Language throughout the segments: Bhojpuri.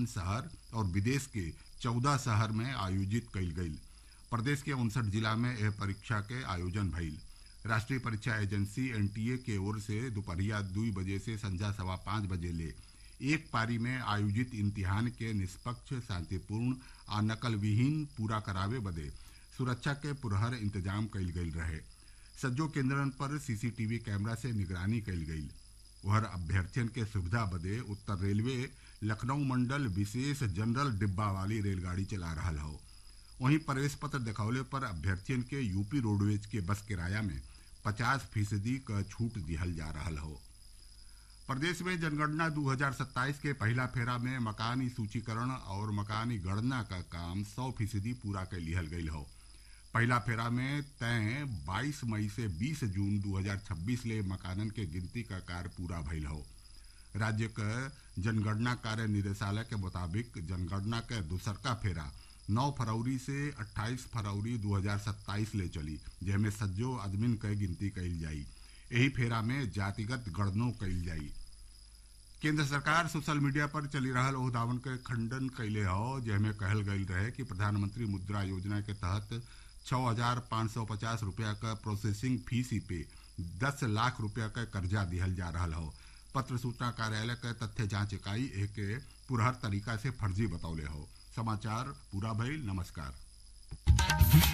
इक्यावन शहर और विदेश के चौदह शहर में आयोजित कईल गईल प्रदेश के उनसठ जिला में यह परीक्षा के आयोजन भइल राष्ट्रीय परीक्षा एजेंसी एनटीए के ओर से दोपहरिया दू बजे से संध्या सवा पाँच बजे ले एक पारी में आयोजित इम्तिहान के निष्पक्ष शांतिपूर्ण आ नकल विहीन पूरा करावे बदे सुरक्षा के पुरहर इंतजाम कईल गईल रहे सज्जो केंद्रन पर सीसीटीवी कैमरा से निगरानी कईल गईल उहर अभ्यर्थियन के सुविधा बदे उत्तर रेलवे लखनऊ मंडल विशेष जनरल डिब्बा वाली रेलगाड़ी चला रहा हो वहीं प्रवेश पत्र दिखौले पर अभ्यर्थियन के यूपी रोडवेज के बस किराया में पचास फीसदी क छूट दिहल जा रहा हो प्रदेश में जनगणना 2027 के पहला फेरा में मकानी सूचीकरण और मकानी गणना का काम 100 फीसदी पूरा कर लिहल गई हो पहला फेरा में तय 22 मई से 20 जून 2026 ले मकानन के गिनती का कार्य पूरा भइल हो राज्य क जनगणना कार्य निदेशालय के मुताबिक जनगणना के दूसरका फेरा 9 फरवरी से 28 फरवरी 2027 ले चली जेमे सज्जो आदमिन क गिनती कईल जाई एही फेरा में जातिगत गणनो कईल जाई केंद्र सरकार सोशल मीडिया पर चली रहल ओह दावन के खंडन कैले हो जेमे कहल गईल रहे कि प्रधानमंत्री मुद्रा योजना के तहत छः हजार पाँच सौ पचास रुपया का प्रोसेसिंग फीस पे दस लाख रुपया का कर्जा दिहल जा रहा हो पत्र सूचना कार्यालय के तथ्य जांच इकाई एक पुरहर तरीका से फर्जी बतौले हो समाचार पूरा भइल नमस्कार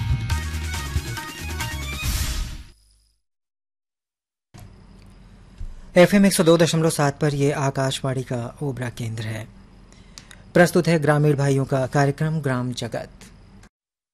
एफ एम एक सौ दो दशमलव सात पर यह आकाशवाणी का ओबरा केंद्र है प्रस्तुत है ग्रामीण भाइयों का कार्यक्रम ग्राम जगत